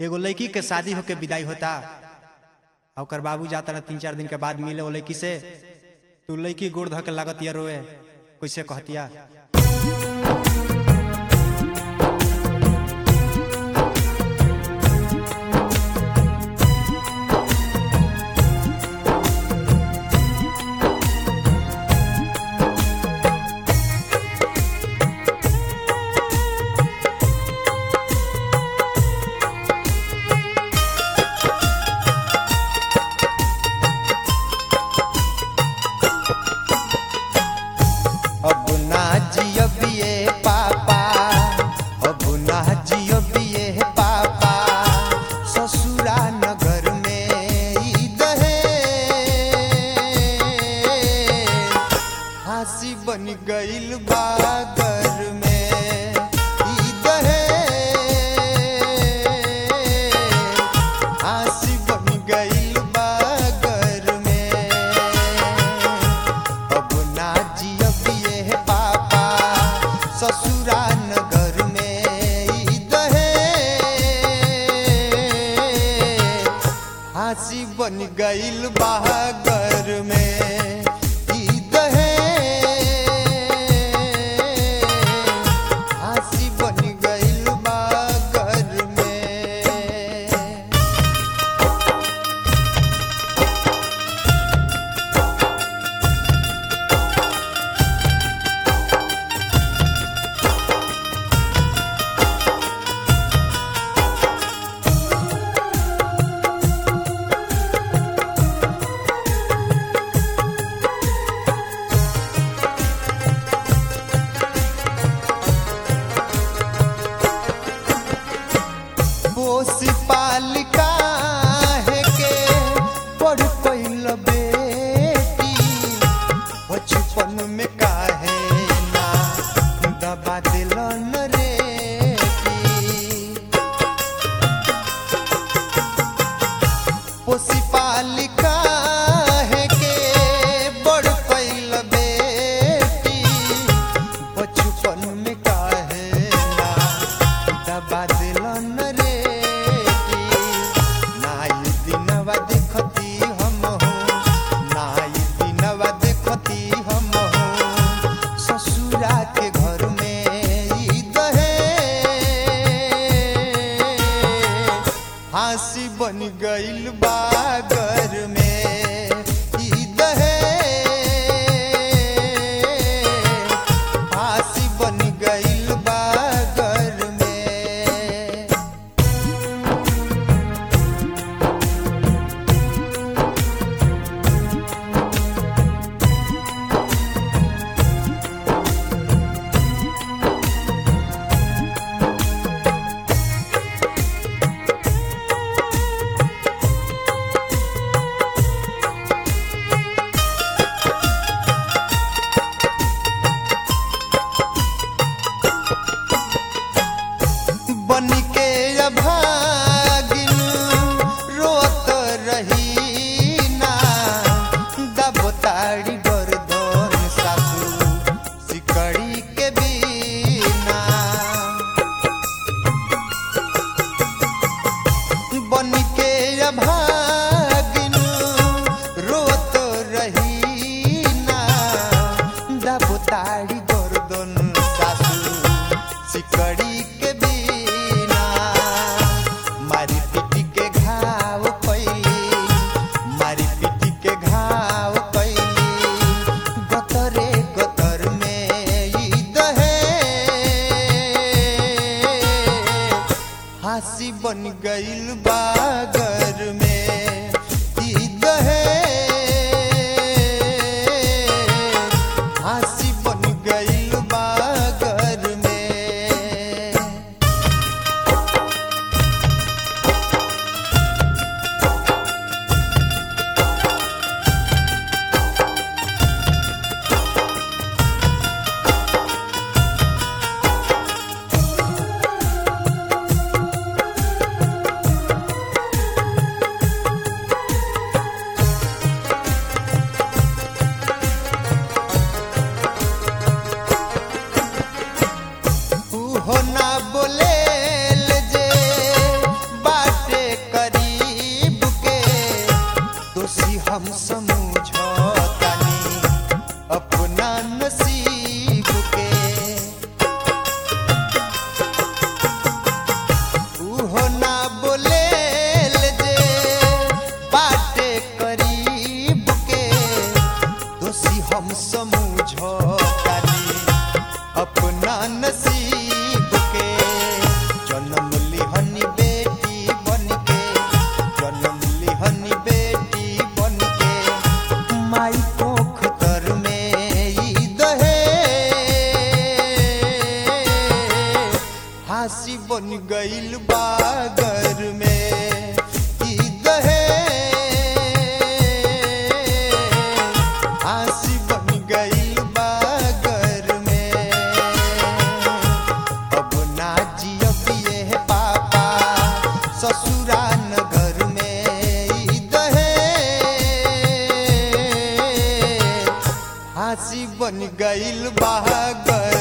एगो लड़की के शादी होके विदाई होता आ ओकर बाबू जाता रहा तीन चार दिन के बाद मिले वो लड़की से तू लड़की गोड़ धऽ के लागत या रोए कैसे कहतिया अब ना जियबिए पापा अब ना जियबिए पापा ससुरा नगर में ई दहे हंसी बन गइल बागर में ई दहे हंसी बन गइल बागर में अब ना जियबिए पापा ससुरा नगर में ई दहे हंसी बन गइल बागर में ई दहे हंसी बन गइल बागर में पोसी पालिका है के बड़ पैल बेटी बचपन में काहे ना दबा दिलन रे पोसी पालिका है के बड़ पैल बेटी बचपन में काहे ना दबा दिलन रे की नाई दिनवा देखती हम हो नाई दिनवा देखती हम हो ससुरा के घर में ई दहे फांसी बन गइल बागर में ई दहे फांसी बन गइल बागर में बन के अभागिन रोत रही ना दबताड़ी गर्दन सासू सिकड़ी के बिना बन के अभागिन रोत रही ना दबताड़ी गर्दन सासू सिकड़ी के बिना मारी पिटी के घाव कैली मारी पिटी के घाव कैली गतरे गतर में ई दहे फांसी बन गइल बागर में ई दहे फांसी बन गइल बागर में मथुरा नगर में ई दहेज फांसी बन गईल बहागर